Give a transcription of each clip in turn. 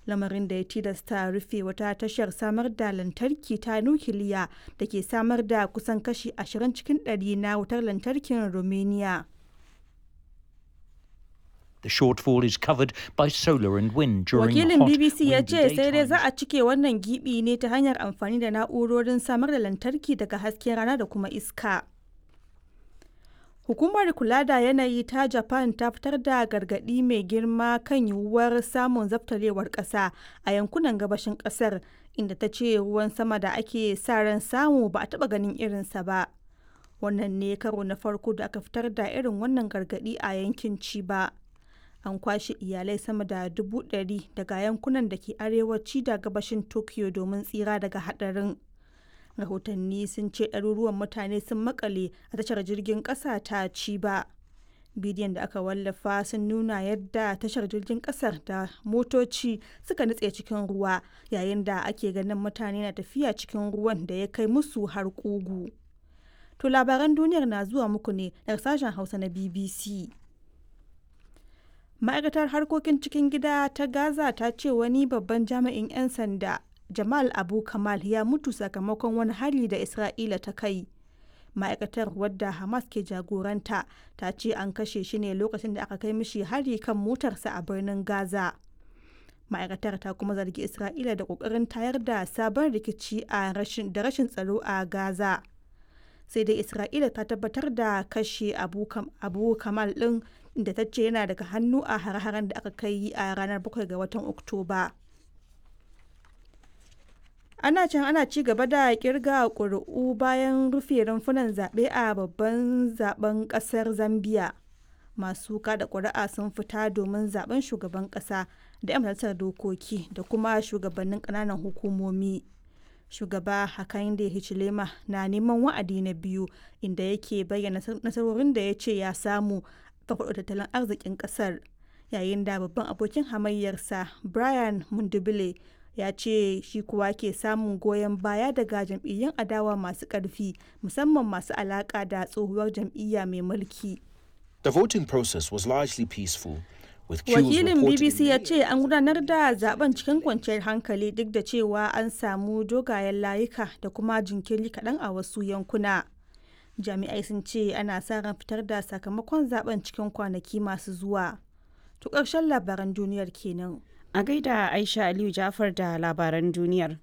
lamarin da ya tilasta rufe wata tashar samar da lantarki ta nukiliya da ke samar da kusan kashi 20 cikin 100 na wutar lantarkin Romania. The shortfall is covered by solar and wind during Wakilin hot, BBC ya windy ce sai dai za daytimes. a cike wannan gibi ne ta hanyar amfani da na'urorin samar da lantarki daga hasken rana da kuma iska. Hukumar kula da yanayi ta Japan ta fitar da gargaɗi mai girma kan yiwuwar samun zaftarewar ƙasa a yankunan gabashin ƙasar inda ta ce ruwan sama da ake sa ran samu ba a taɓa ganin irinsa ba. Wannan ne karo na farko da aka fitar da irin wannan gargaɗi a yankin Chiba. An kwashe iyalai sama da dubu ɗari daga yankunan da ke arewaci da gabashin Tokyo domin tsira daga haɗarin. rahotanni sun ce ɗaruruwan mutane sun makale a tashar jirgin ƙasa ta Chiba. bidiyon da aka wallafa sun nuna yadda tashar jirgin ƙasar da motoci suka nutse cikin ruwa yayin da ake ganin mutane na tafiya cikin ruwan da ya kai musu har ƙugu. To labaran duniyar na zuwa muku ne daga sashen Hausa na BBC. Ma'aikatar harkokin cikin gida ta Gaza ta ce wani babban jami'in 'yan sanda Jamal Abu Kamal ya mutu sakamakon wani hari da Isra'ila ta kai. Ma'aikatar wadda Hamas ke jagoranta ta ce an kashe shi ne lokacin da aka kai mishi hari kan motarsa a birnin Gaza. Ma'aikatar ta kuma zargi Isra'ila da ƙoƙarin tayar da sabon rikici a rashin da rashin tsaro a Gaza. Sai dai Isra'ila ta tabbatar da kashe Abu, Kam, Abu Kamal ɗin da ta ce yana daga hannu a har-haren da aka kai a ranar 7 ga watan Oktoba. ana can ana ci gaba da kirga ƙuri'u bayan rufe rumfunan zaɓe a babban zaben ƙasar zambia masu kada ƙuri'a sun fita domin zaben shugaban ƙasa da 'yan majalisar dokoki da kuma shugabannin ƙananan hukumomi shugaba hakainde hichilema na neman wa'adi na biyu inda yake bayyana nasarorin da ya ce ya samu farfaɗo tattalin arzikin ƙasar yayin da babban abokin hamayyarsa brian mundubile ya ce shi kuwa ke samun goyon baya daga jam'iyyun adawa masu ƙarfi musamman masu alaƙa da tsohuwar jam'iyya mai mulki. The voting process was largely peaceful. With queues Wakilin reported BBC in ya ce an gudanar da zaben cikin kwanciyar hankali duk da cewa an samu dogayen layuka da kuma jinkiri kaɗan a wasu yankuna. Jami'ai sun ce ana sa ran fitar da sakamakon zaben cikin kwanaki masu zuwa. To ƙarshen labaran duniyar kenan. A gaida Aisha Aliyu Jafar da labaran duniyar.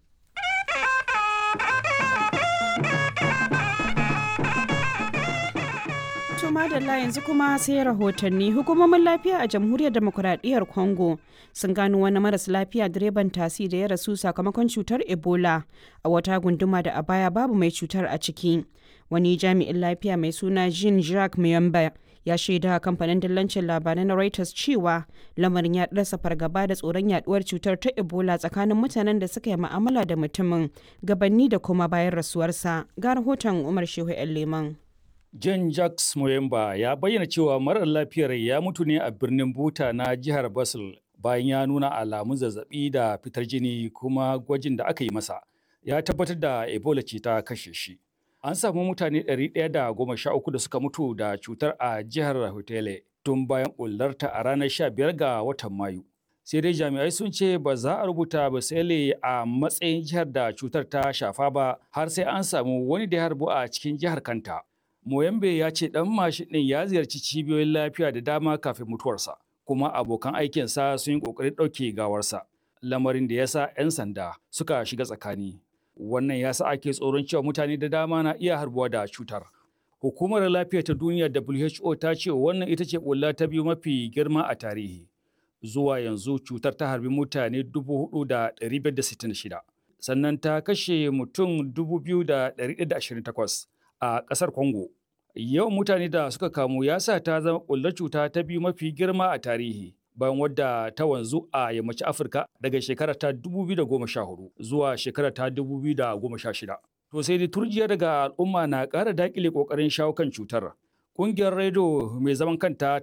To madalla yanzu kuma sai rahotanni hukumomin lafiya a jamhuriyar demokuraɗiyyar Congo sun gano wani maras lafiya direban tasi da ya rasu sakamakon cutar Ebola a wata gunduma da a baya babu mai cutar a ciki. Wani jami'in lafiya mai suna Jean Jacques Muyamba ya shaida kamfanin dillancin labarai na Reuters cewa lamarin ya rasa fargaba da tsoron yaduwar cutar ta Ebola tsakanin mutanen da suka yi ma'amala da mutumin gabanni da kuma bayan rasuwarsa. Ga rahoton Umar Shehu 'yan Leman. John Jacques Moyemba ya bayyana cewa marar lafiyar ya mutu ne a birnin Buta na jihar Basel bayan ya nuna alamun zazzabi da fitar jini kuma gwajin da aka yi masa ya tabbatar da Ebola ce ta kashe shi. An samu mutane 113 da suka mutu da cutar a jihar Hotele tun bayan bullarta a ranar 15 ga watan Mayu. Sai dai jami'ai sun ce ba za a rubuta Basele a matsayin jihar da cutar ta shafa ba har sai an samu wani da ya harbu a cikin jihar kanta. Moyambe ya ce ɗan mashin ɗin ya ziyarci cibiyoyin lafiya da dama kafin mutuwarsa, kuma abokan aikinsa sun yi ƙoƙarin ɗauke gawarsa, lamarin da ya sa 'yan sanda suka shiga tsakani. Wannan ya sa ake tsoron cewa mutane da dama na iya harbuwa da cutar. Hukumar lafiya ta duniya WHO ta ce wannan ita ce ƙulla ta biyu mafi girma a tarihi. Zuwa yanzu cutar ta harbi mutane 4,566, sannan ta kashe mutum 2,128. a ƙasar Congo. Yawan mutane da suka kamu ya sa ta zama ƙullar cuta ta biyu mafi girma a tarihi bayan wadda ta wanzu a yammacin Afirka daga shekara ta 2014 zuwa shekara ta 2016. To sai dai turjiya daga al'umma na ƙara daƙile ƙoƙarin shawo kan cutar. Ƙungiyar Redo mai zaman kanta